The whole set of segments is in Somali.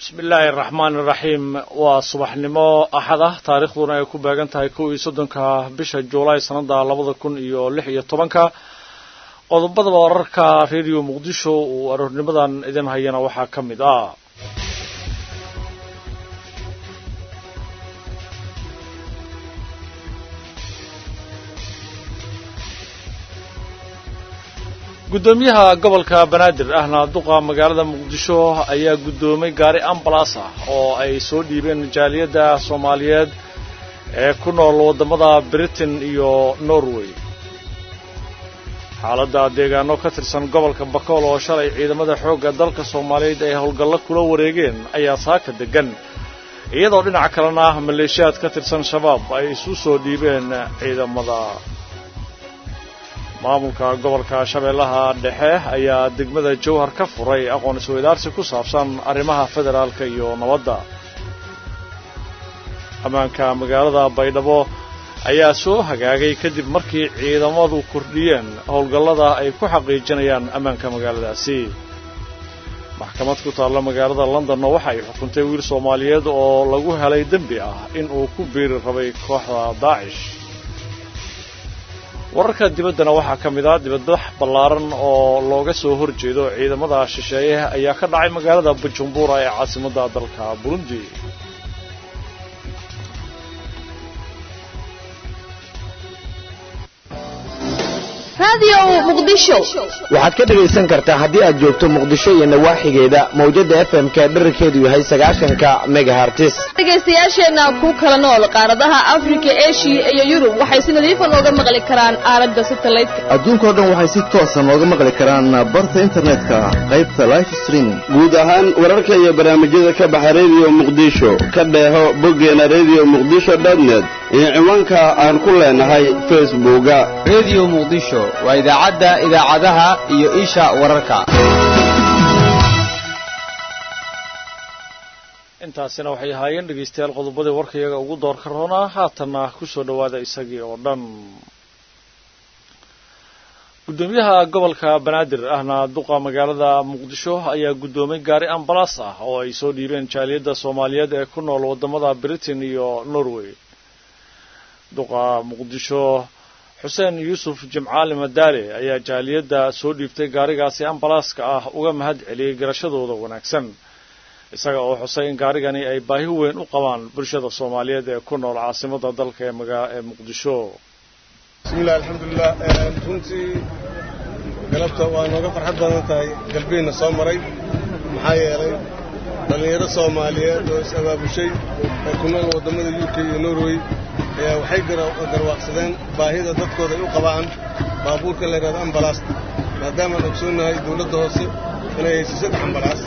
bismi illaahi araxmaan iraxiim waa subaxnimo axad ah taariikhduna ay ku beegan tahay kow iyo soddonka bisha juulaay sannada labada kun iyo lix iyo tobanka qodobada wararka radio muqdisho uu aroornimadan idin hayana waxaa ka mid ah guddoomiyaha gobolka banaadir ahna duqa magaalada muqdisho ayaa guddoomay gaari ambalas ah oo ay soo dhiibeen jaaliyadda soomaaliyeed ee ku nool waddamada britain iyo norway xaaladda deegaano ka tirsan gobolka bakool oo shalay ciidamada xoogga dalka soomaaliyeed ay howlgallo kula wareegeen ayaa saaka deggan iyadoo dhinaca kalena maleeshiyaad ka tirsan shabaab ay isu soo dhiibeen ciidamada maamulka gobolka shabeellaha dhexe ayaa degmada jowhar ka furay aqoon isweydaarsi ku saabsan arrimaha federaalka iyo nabadda ammaanka magaalada baydhabo ayaa soo hagaagay kadib markii ciidamadu kordhiyeen howlgallada ay ku xaqiijinayaan ammaanka magaaladaasi maxkamad ku taalla magaalada londonna waxa ay xukuntay wiil soomaaliyeed oo lagu helay dembi ah in uu ku biiri rabay kooxda daacish wararka dibaddana waxaa ka mid ah dibadbax ballaaran oo looga soo hor jeedo ciidamada shisheeye ayaa ka dhacay magaalada bujumbura ee caasimadda dalka burundi waxaad ka dhegaysan kartaa haddii aad joogto muqdisho iyo nawaaxigeeda mawjadda f m ka dherarkeedu yahay sagaashanka megahartis dhegaystayaasheenna ku kala nool qaaradaha afrika eshiya iyo yurub waxay si nadiifa nooga maqli karaan aalada satelliteka adduunkao dhan waxay si toosa nooga maqli karaan barta internetka qaybta life streaming guud ahaan wararka iyo barnaamijyada ka baxa rediyo muqdisho ka dheeho boggeena rediyo muqdisho dotnet iyo ciwaanka aan ku leenahay facebooka rediyo muqdisho waa idaacadda idaacadaha iyo isha wararka intaasina waxay ahaayeen dhegaystayaal qodobadii warkayaga ugu doorka roonaa haatanna ku soo dhowaada isagii oo dhan guddoomiyaha gobolka banaadir ahna duqa magaalada muqdisho ayaa guddoomay gaari ambalas ah oo ay soo dhiibeen jaaliyadda soomaaliyeed ee ku nool waddamada britain iyo norway duqa muqdisho xuseen yuusuf jimcaali madaale ayaa jaaliyadda soo dhiibtay gaarigaasi ambalaaska ah uga mahad celiyey garashadooda wanaagsan isaga oo xusay in gaarigani ay baahi weyn u qabaan bulshada soomaaliyeed ee ku nool caasimadda dalka ee magaa ee muqdisho bismillahi alxamdulilah runtii galabta waa nooga farxad badan tahay galbihiinna soo maray maxaa yeelay dhallinyaro soomaaliyeed oo is-abaabushay oo ku nool waddamada u k iyo norway ayaa waxay garwaaqsadeen baahida dadkooda ay u qabaan baabuurka la yidhahdo ambalaasta maadaamaan ogsoonnahay dawladda hoose inay hayso saddex ambalaas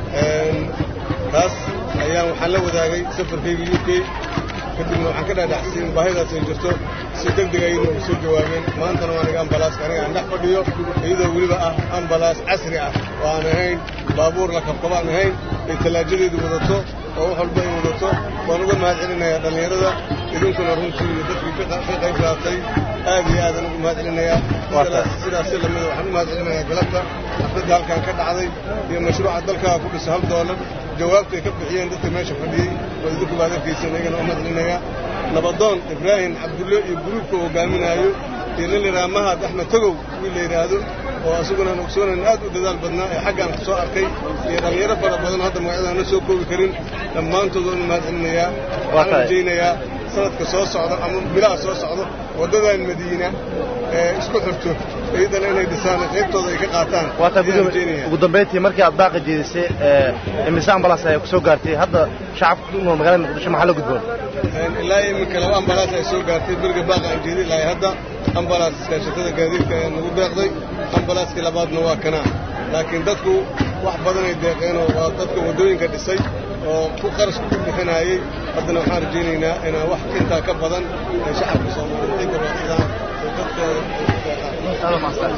taas ayaan waxaan la wadaagay safarkayga u k kadibna waxaan ka dhaadhaxsay in baahidaas ay jirto si deg deg ayna u soo jawaabeen maantana waa aniga ambalaaska aniga aan dhex fadhiyo iyadoo weliba ah ambalaas casri ah oo aan ahayn baabuur la kabkaba aan ahayn ay tallaajadeedu wadato oo wax walba ay wadato waan uga mahad celinayaa dhallinyarada idinkuna runtii iyo dadkii ka qayb qaatay aad iyo aadaan ugu mahad celinayaa sidaasi lamida waxaan u mahad celinayaa galabta xafladda halkan ka dhacday iyo mashruuca dalkaa ku dhiso hal doolar jawaabtay ka bixiyeen dadka meesha fadhiyey oo idinku baad arkaysan iyagana u mahad celinayaa nabadoon ibraahim cabdulle iyo guruubka hogaaminaayo iyo nin layidhaha mahad axmed togow wiil la yidhaahdo oo asaguna aan ogsoonayn aad u dadaal badnaa ee xaggaan ku soo arkay iyo dhallinyaro fara badan hadda magacyadaan la soo koobi karin dhammaantood waan u mahad celinayaa waxaan rajaynayaa sanadka soo socda ama bilaha soo socdo waddadan madiina ee isku xirto iyadana inay dhisaan qaybtooda ay ka qaataan ugu dambayntii markii aad baaqa jeedisay imise ambalaas ayaa ku soo gaartay hadda shacabka ku nool magaalada muqdisho maxaa la gudboon ilaa iminka laba ambalaas ay soo gaartay beriga baaqa aan jeedi lahay hadda ambalaas iskaashatada gaadiidka ayaa nagu deeqday ambalaaskii labaadna waa kanaa laakiin dadku wax badanay deeqeenoo waa dadka waddooyinka dhisay oo ku qarashka ku bixinaayey haddana waxaan rajaynaynaa inaan wax intaa ka badan ay shacabka soomaaliyeed ay gabaadsadaan oo dadkooda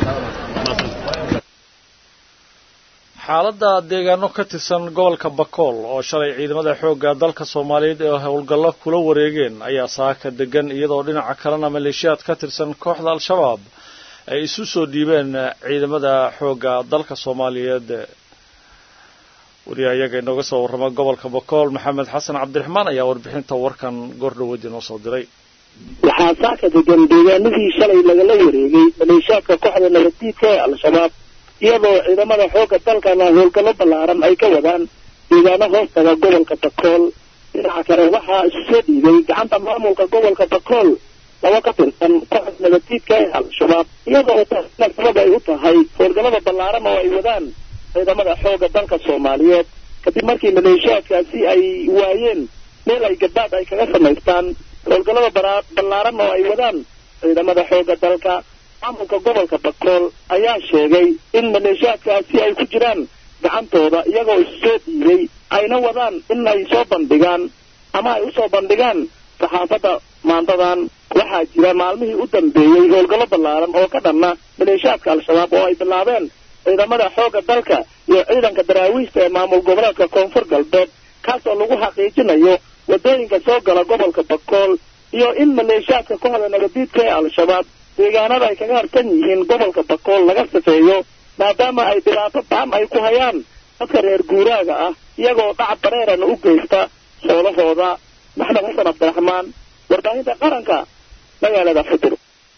xaaladda deegaano ka tirsan gobolka bakool oo shalay ciidamada xoogga dalka soomaaliyeed ee howlgallo kula wareegeen ayaa saaka degan iyadoo dhinaca kalena maleeshiyaad ka tirsan kooxda al-shabaab ay isu soo dhiibeen ciidamada xoogga dalka soomaaliyeed wariyaha iyaga inooga soo warrama gobolka bakool maxamed xasan cabdiraxmaan ayaa warbixinta warkan goordhawood inoo soo diray waxaa saaka degan deegaanadii shalay lagala wareegay maleeshaadka kooxda nabaddiidka ee al-shabaab iyadoo ciidamada xoogga dalkana howlgallo ballaaran ay ka wadaan deegaano hoostaga gobolka bakool dhinaca kale waxaa isu soo dhiibay gacanta maamulka gobolka bakool laba ka tirsan kooxda nabaddiidka ee al-shabaab iyadoo taasina sabab ay u tahay howlgallada ballaaran oo ay wadaan ciidamada xoogga dalka soomaaliyeed kadib markii maleeshaadkaasi ay waayeen meel ay gabaad ay kaga samaystaan howlgallada ballaaran oo ay wadaan ciidamada xoogga dalka maamulka gobolka bakool ayaa sheegay in maleeshaadkaasi ay ku jiraan gacantooda iyagoo isu soo dhiibay ayna wadaan in ay soo bandhigaan ama ay usoo bandhigaan saxaafadda maantadan waxaa jira maalmihii u dambeeyey howlgallo ballaaran oo ka dhanna maleeshaadka al-shabaab oo ay bilaabeen ciidamada xoogga dalka iyo ciidanka daraawiista ee maamul goboleedka koonfur galbeed kaasoo lagu xaqiijinayo waddooyinka soo gala gobolka bakool iyo in maleeshaadka kooxda nabadiidka ee al-shabaab deegaanada ay kaga harsan yihiin gobolka bakool laga safeeyo maadaama ay dhibaato baan ay ku hayaan dadka reer guuraaga ah iyagoo dhac bareerana u geysta xoolahooda maxmed xasan cabdiraxmaan warbaahinta qaranka magaalada fudur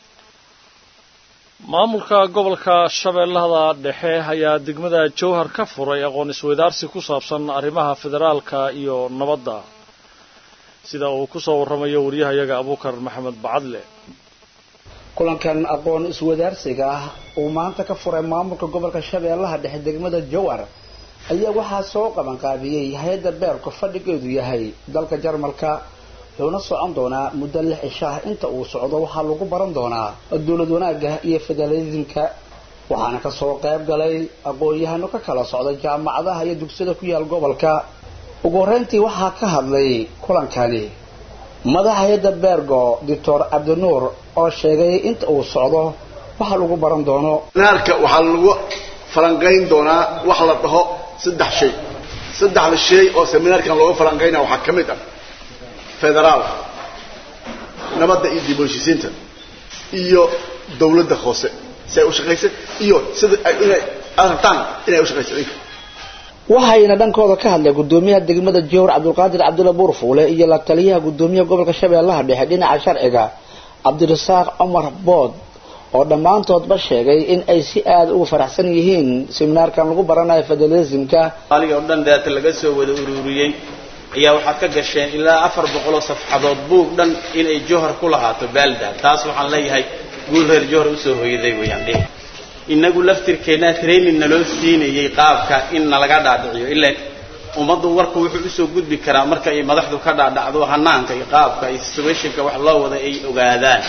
maamulka gobolka shabeellada dhexe ayaa degmada jowhar ka furay aqoon isweydaarsi ku saabsan arrimaha federaalka iyo nabadda sida uu ku soo warramayo waryahayaga abuukar maxamed bacadle kulankan aqoon iswadaarsiga ah uu maanta ka furay maamulka gobolka shabeellaha dhexe degmada jowhar ayaa waxaa soo qabanqaabiyey hay-adda beerku fadhigeedu yahay dalka jarmalka wuxuuna socon doonaa muddo lix cishaah inta uu socdo waxaa lagu baran doonaa dowlad wanaagga iyo federalismka waxaana kasoo qayb galay aqoon-yahano ka kala socda jaamacadaha iyo dugsiyada ku yaal gobolka ugu horreyntii waxaa ka hadlay kulankani madaxa hay-adda beergo doctor cabdinuur oo sheegay inta uu socdo waxa lagu baran doono seminaarka waxaa lagu falanqayn doonaa wax la dhaho saddex shay saddexda shay oo seminaarkan looga falanqaynaya waxaa ka mid ah federaal nabadda iyo dib u heshiisiinta iyo dawladda hoose si ay u shaqaysa iyo sida inay aad rabtaan inay u shaqaysa idinka waxayna dhankooda ka hadlay gudoomiyaha degmada jowhar cabdulqaadir cabdulla buurfuule iyo la taliyaha gudoomiyaha gobolka shabeellaha dhexe dhinaca sharciga cabdirasaaq cumar bood oo dhammaantoodba sheegay in ay si aada ugu faraxsan yihiin seminaarkan lagu baranayo federalismka aliga oo dhan daata laga soo wada ururiyey ayaa waxaad ka gasheen ilaa afar boqoloo safxadood buug dhan inay jowhar ku lahaato baalda taas waxaan leeyahay guul reer jowhar usoo hoyaday weyaan dhe inagu laftirkeennaa training naloo siinayay qaabka in nalaga dhaadhiciyo ilaa ummaddu warku wuxuu usoo gudbi karaa marka ay madaxdu ka dhaadhacdo hanaanka iyo qaabka iyo situationka wax loo wada ay ogaadaan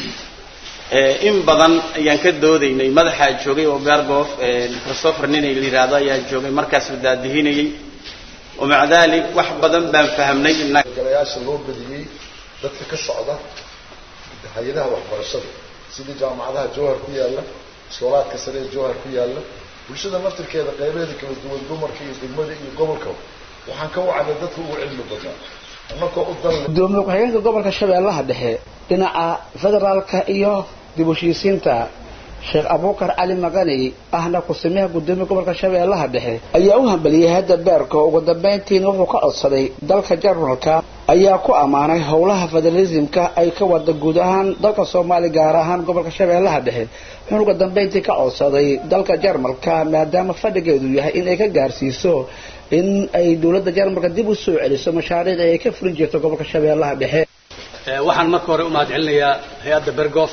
in badan ayaan ka doodaynay madaxaa joogay oo beergoof christopher ninay la yidhaahdo ayaa joogay markaas daadihinayay wamaca dalik wax badan baan fahamnay galayaasha loo badiyey dadka ka socda hay-adaha waxbarashada sidii jaamacadaha jowhar ku yaalla iskoolaadka sare ee jowhar ku yaalla bulshada naftirkeeda qaybeeda kala duwan dumarka iyo degmada iyo gobolka waxaan ka wacnay dadka ugu cilmi badnaa annakoo u dan gudoomiye ku-xigeenka gobolka shabeellaha dhexe dhinaca federaalka iyo dib u heshiisiinta sheekh abuukar cali maqani ahna ku-simiyaha gudoomiya gobolka shabeellaha dhexe ayaa u hambaliyey hadda beerka ugu dambayntiina wuxuu ka codsaday dalka jarmalka ayaa ku ammaanay howlaha federalismka ay ka wada guud ahaan dalka soomaaliya gaar ahaan gobolka shabeellaha dhexe wuxuuna ugu dambayntii ka codsaday dalka jarmalka maadaama fadhigeedu yahay in ay ka gaarsiiso in ay dowladda jarmalka dib u soo celiso mashaariicii ay ka fulin jirto gobolka shabeellaha dhexe waxaan marka hore u mahad celinayaa hay-adda bergof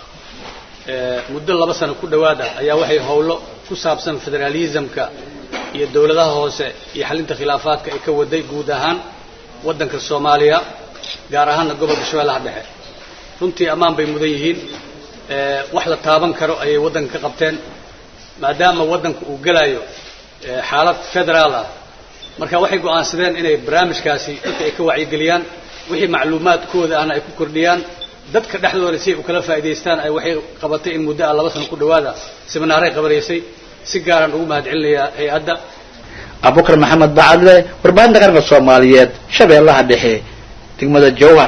muddo laba sano ku dhowaada ayaa waxay howlo ku saabsan federalismka iyo dowladaha hoose iyo xalinta khilaafaadka ay ka waday guud ahaan waddanka soomaaliya gaar ahaanna gobolka shabeellaha dhexe runtii ammaan bay mudan yihiin wax la taaban karo ayay waddanka ka qabteen maadaama waddanka uu gelayo xaalad federaal ah marka waxay go'aansadeen inay barnaamijkaasi dadka ay ka wacyigeliyaan wixii macluumaadkooda ahna ay ku kordhiyaan dadka dhexdooda si ay u kala faa'idaystaan ay waxay qabatay in muddo ah laba sano ku dhowaada seminaaray qabanaysay si gaaraan ugu mahad celinayaa hay-adda abubakar maxamed bacadle warbaahinta qaranka soomaaliyeed shabeellaha dhexe degmada jowhar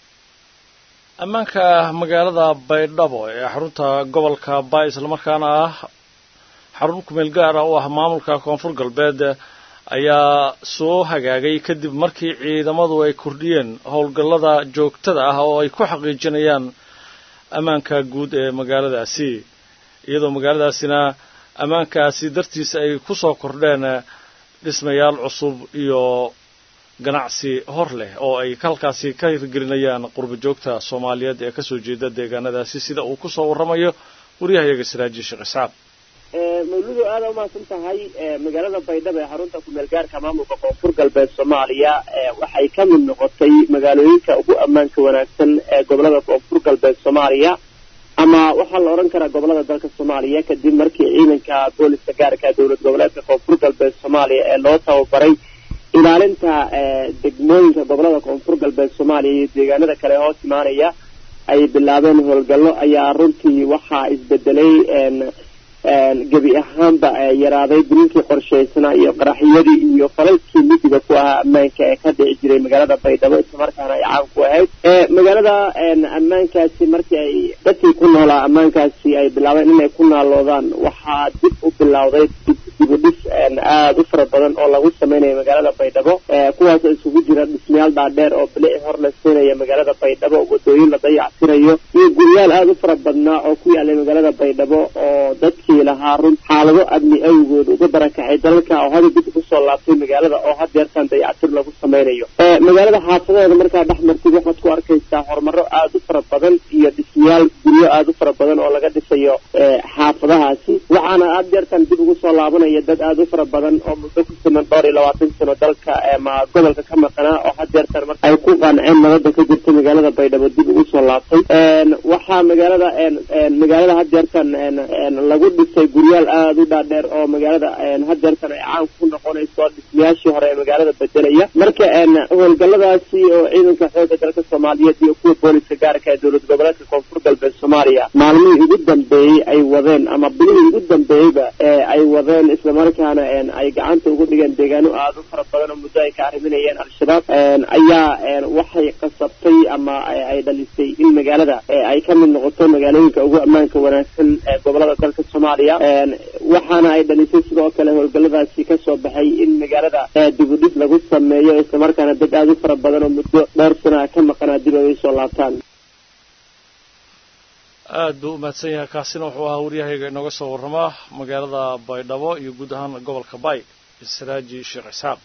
ammaanka magaalada baydhabo ee xarunta gobolka baay islamarkaana ah xarun kumeel gaara u ah maamulka koonfur galbeed ayaa soo hagaagay kadib markii ciidamadu ay kordhiyeen howlgallada joogtada ah oo ay ku xaqiijinayaan ammaanka guud ee magaaladaasi iyadoo magaaladaasina ammaankaasi dartiisa ay ku soo kordheen dhismayaal cusub iyo ganacsi hor leh oo ay halkaasi ka hirgelinayaan qurba joogta soomaaliyeed ee kasoo jeeda deegaanadaasi sida uu ku soo warramayo waryahayaga siraaji sheekh isxaaq mawludu aada umahadsan tahay magaalada baydhabo ee xarunta kumeel gaarka maamulka koonfur galbeed soomaaliya waxay ka mid noqotay magaalooyinka ugu ammaanka wanaagsan ee gobolada koonfur galbeed soomaaliya ama waxaa la odhan karaa gobolada dalka soomaaliya kadib markii ciidanka booliska gaarka dowlad goboleedka koonfur galbeed soomaaliya ee loo tababaray ilaalinta degmooyinka gobolada koonfur galbeed soomaaliya iyo deegaanada kale hoos imaanaya ay bilaabeen howlgallo ayaa runtii waxaa isbedelay gebi ahaanba yaraaday duninkii qorshaysnaa iyo qaraxyadii iyo falalkii midiga ku ahaa ammaanka ee ka dhici jiray magaalada baydhabo islamarkaana ay caan ku ahayd magaalada ammaankaasi markii ay dadkii ku noolaa ammaankaasi ay bilaabeen inay ku naaloodaan waxaa dib u bilowday dibudhis aada u fara badan oo lagu sameynayo magaalada baydhabo kuwaasoo isugu jira dhismayaal dhaadheer oo bilici hor la siinaya magaalada baydhabo wadooyin la dayacsirayo iyo guryaal aada u fara badnaa oo ku yaalay magaalada baydhabo oo dadkii lahaa run xaalado amni awgood uga barakacay dalalka oo hada dib ugu soo laabtay magaalada oo hadeertan dayactir lagu sameynayo magaalada xaafadeeda markaa dhex martid waxaad ku arkaysaa horumaro aada u fara badan iyo dhismayaal guryo aada u fara badan oo laga dhisayo xaafadahaasi waxaana hadeertan dib ugu soo laabanaya dad aada u fara badan oo muddo ku siman dhowr iyo labaatan sano dalka ma gobolka ka maqanaa oo hadeertan mar ay ku qanceen nabada ka jirta magaalada baydhabo dib ugu soo laabtay waxaa magaalada magaalada hadeertan lagu dhisay guryaal aada u dhaadheer oo magaalada hadeertan ay caan ku noqonayso dhismayaashii hore ee magaalada bedelaya marka howlgalladaasi oo ciidanka xooga dalka soomaaliyeed iyo kuwa booliska gaarka ee dowlad goboleedka koonfur galbeed soomaaliya maalmihii ugu dambeeyey ay wadeen ama bilihii ugu dambeeyeyba ay wadeen islamarkaana ay gacanta ugu dhigeen deegaano aada u fara badan oo muddo ay ka arriminayeen al-shabaab ayaa waxay qasabtay ama ay dhalisay in magaalada ay ka mid noqoto magaalooyinka ugu ammaanka wanaagsan ee gobolada dalka soomaaliya waxaana ay dhalisay sidoo kale howlgalladaasi kasoo baxay in magaalada dibudhis lagu sameeyo islamarkaana dad aada u fara badan oo muddo dhowr sana ka maqanaa dib ay soo laabtaan aad buu u mahadsan yahay kaasina wuxuu ahaa waryahayga inooga soo warramaa magaalada baydhabo iyo guud ahaan gobolka bay siraaji sheekh isxaaq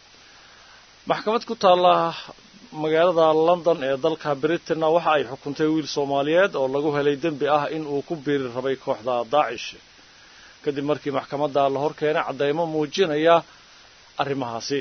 maxkamad ku taalla magaalada london ee dalka britain waxa ay xukuntay wiil soomaaliyeed oo lagu helay dembi ah in uu ku biiri rabay kooxda daacish kadib markii maxkamadda la hor keenay caddaymo muujinaya arrimahaasi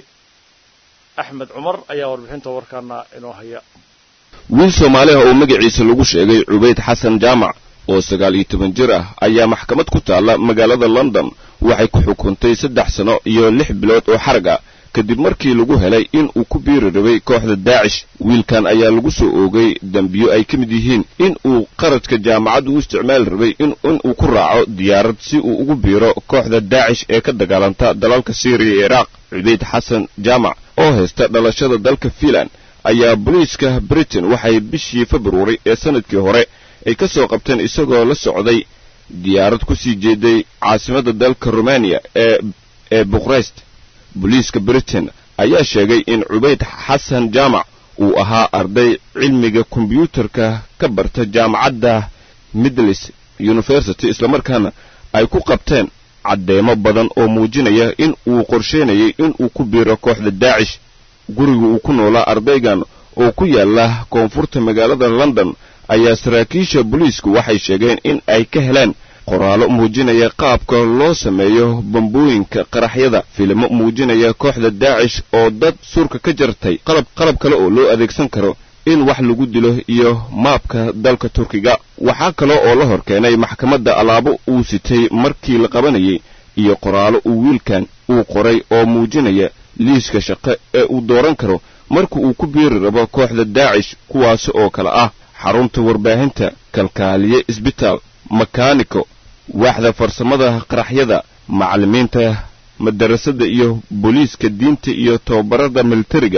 axmed cumar ayaa warbixinta warkaana inoo haya wiil soomaaliha oo magaciisa lagu sheegay cubayd xasan jaamac oo sagaal iyo toban jir ah ayaa maxkamad ku taalla magaalada london waxay ku xukuntay saddex sano iyo lix bilood oo xarag ah kadib markii lagu helay in uu ku biiri rabay kooxda daacish wiilkan ayaa lagu soo oogay dembiyo ay ka mid yihiin in uu qaradka jaamacaddu u isticmaali rabay in uu ku raaco diyaarad si uu ugu biiro kooxda daacish ee ka dagaalanta dalalka syriya iyo iraaq cubayd xasan jaamac oo haysta dhalashada dalka fiinland ayaa booliiska britain waxay bishii februari ee sanadkii hore ay ka soo qabteen isagoo la socday diyaarad ku sii jeeday caasimadda dalka rumaniya ee ee bukrest booliiska britain ayaa sheegay in cubayd xasan jaamac uu ahaa arday cilmiga kombyuutarka ka barta jaamacadda midlis university islamarkaana ay ku qabteen caddeemo badan oo muujinaya in uu qorsheynayay in uu ku biiro kooxda daacish guriga uu ku noolaa ardaygan oo ku yaala koonfurta magaalada london ayaa saraakiisha booliisku waxay sheegeen in ay ka heleen qoraallo muujinaya qaabka loo sameeyo bambooyinka qaraxyada filimo muujinaya kooxda daacish oo dad surka ka jartay qalab qalab kale oo loo adeegsan karo in wax lagu dilo iyo maabka dalka turkiga waxaa kale oo la hor keenay maxkamadda alaabo uu sitay markii la qabanayay iyo qoraallo uu wiilkan uu qoray oo muujinaya liiska shaqo ee uu dooran karo marka uu ku biiri rabo kooxda daacish kuwaasi oo kale ah xarunta warbaahinta kalkaaliye isbitaal makaaniko waaxda farsamada qaraxyada macallimiinta madarasada iyo booliiska diinta iyo tababarada militariga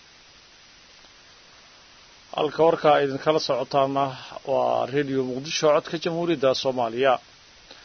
halka warkaa idinkala socotaana waa rediyo muqdisho codka jamhuuriyadda soomaaliya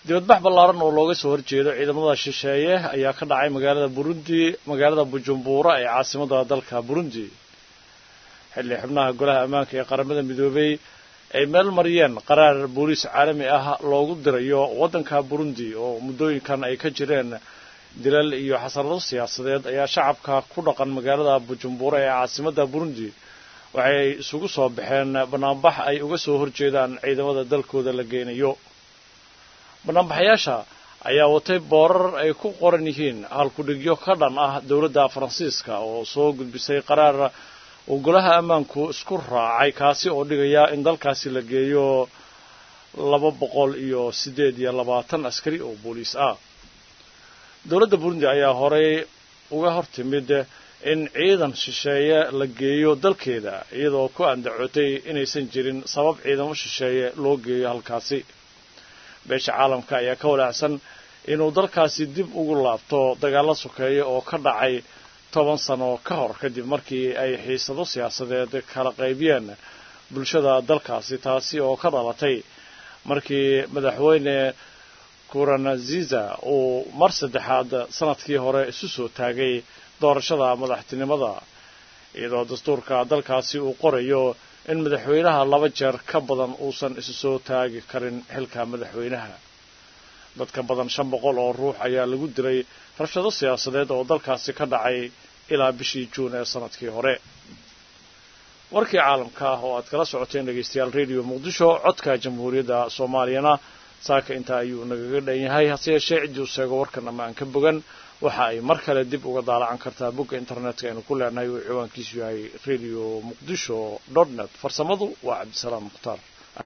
dibadbax ballaaran oo looga soo horjeedo ciidamada shisheeye ayaa ka dhacay magaalada burundi magaalada bujumbura ee caasimada dalka burundi xilli xubnaha golaha ammaanka ee qaramada midoobey ay meel mariyeen qaraar booliis caalami ah loogu dirayo waddanka burundi oo muddooyinkan ay ka jireen dilal iyo xasarado siyaasadeed ayaa shacabka ku dhaqan magaalada bujumbura ee caasimada burundi waxay isugu soo baxeen banaanbax ay uga soo horjeedaan ciidamada dalkooda la geynayo banaanbaxayaasha ayaa watay boorar ay ku qoran yihiin halkudhigyo ka dhan ah dowladda faransiiska oo soo gudbisay qaraar uu golaha ammaanku isku raacay kaasi oo dhigaya in dalkaasi la geeyo laba boqol iyo siddeed iyo labaatan askari oo booliis ah dowladda burundi ayaa horey uga hor timid in ciidan shisheeye la geeyo dalkeeda iyadoo ku andacootay inaysan jirin sabab ciidamo shisheeye loo geeyo halkaasi beesha caalamka ayaa ka walaacsan inuu dalkaasi dib ugu laabto dagaallo sokeeya oo ka dhacay toban sano ka hor kadib markii ay xiisado siyaasadeed kala qaybiyeen bulshada dalkaasi taasi oo ka dhalatay markii madaxweyne kuranaziza uu mar saddexaad sanadkii hore isu soo taagay doorashada madaxtinimada iyadoo dastuurka dalkaasi uu qorayo in madaxweynaha laba jeer ka badan uusan isu soo taagi karin xilka madaxweynaha dadka badan shan boqol oo ruux ayaa lagu dilay rabshado siyaasadeed oo dalkaasi ka dhacay ilaa bishii juun ee sanadkii hore warkii caalamka ah oo aad kala socoteen dhegaystayaal radio muqdisho codka jamhuuriyadda soomaaliyana saaka intaa ayuu nagaga dhan yahay hase yeeshee ciddii u sheego warkan ama aan ka bogan waxa ay mar kale dib uga daalacan kartaa bogga internetka aynu ku leenahay uu ciwaankiisu yahay radio muqdisho dot net farsamadu waa cabdisalaam mukhtaar